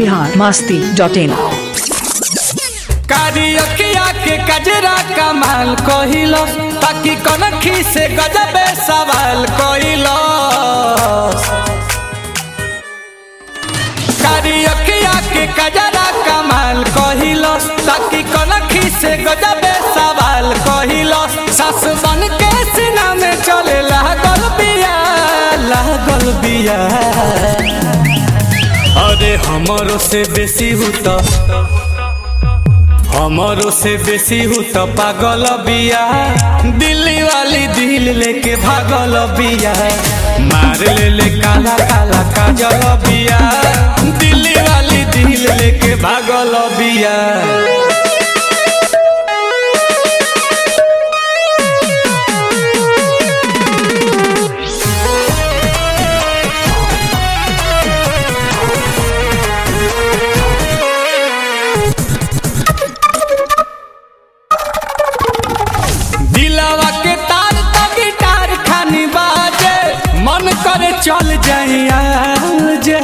Bihar Masti dot इन कारियकिया के कजरा कमाल कहिलो ताकि कनखी से गजबे सवाल कहिलो कारियकिया के कजरा कमाल कहिलो ताकि कनखी से गजबे सवाल कहिलो सास बन के सीना में चले लागल बिया लागल बिया अरे हमरो से बेसी हुता हमारो से बेसी हूँ तो पागल बिया दिल्ली वाली दिल लेके भागल बिया मार ले ले काला काला काजल बिया दिल्ली वाली दिल लेके भागल बिया दिलावा के तार तो गिटार खानी बाजे मन करे चल जाइया जे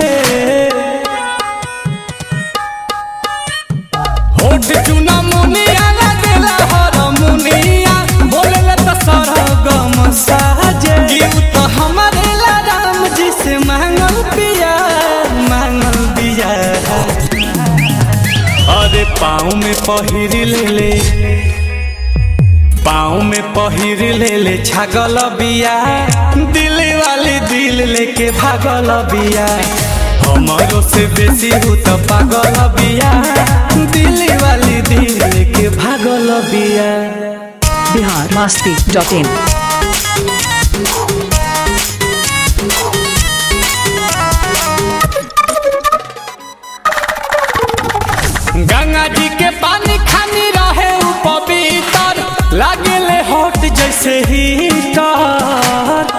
होठ चुना मुनिया लगेला हर मुनिया बोलेला तो सरगम साजे गीत तो हमारे ला राम जी से मांगल पिया मांगल पिया अरे पाँव में पहिर ले ले पाँव में पहिर ले ले छागल बिया दिल वाली दिल लेके भागल बिया हमारो से बेसी हूँ तो पागल बिया दिल वाली दिल लेके भागल बिया बिहार मस्ती डॉट इन गंगा जी के पानी खानी रहे उ पवित्र लागेले हॉट जैसे हीटर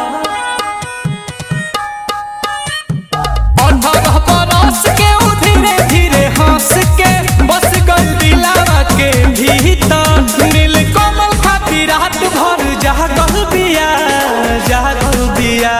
अठारह बरस के उ धीरे धीरे हंस के बस गल दिलावा के भीतर नील कमल खाती रात भर जागल बिया जागल बिया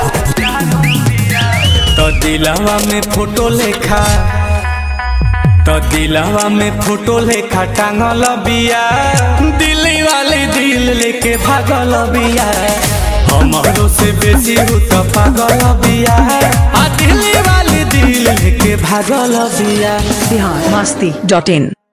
तो दिलावा में फोटो लेखा तो दिलावा में फोटो लेखा टांगल बिया दिल्ली वाली दिल लेके भागल बिया हमारो से बेसी हूँ तो पागल बिया आ दिल्ली वाली दिल लेके भागल बिया बिहार मस्ती डॉट इन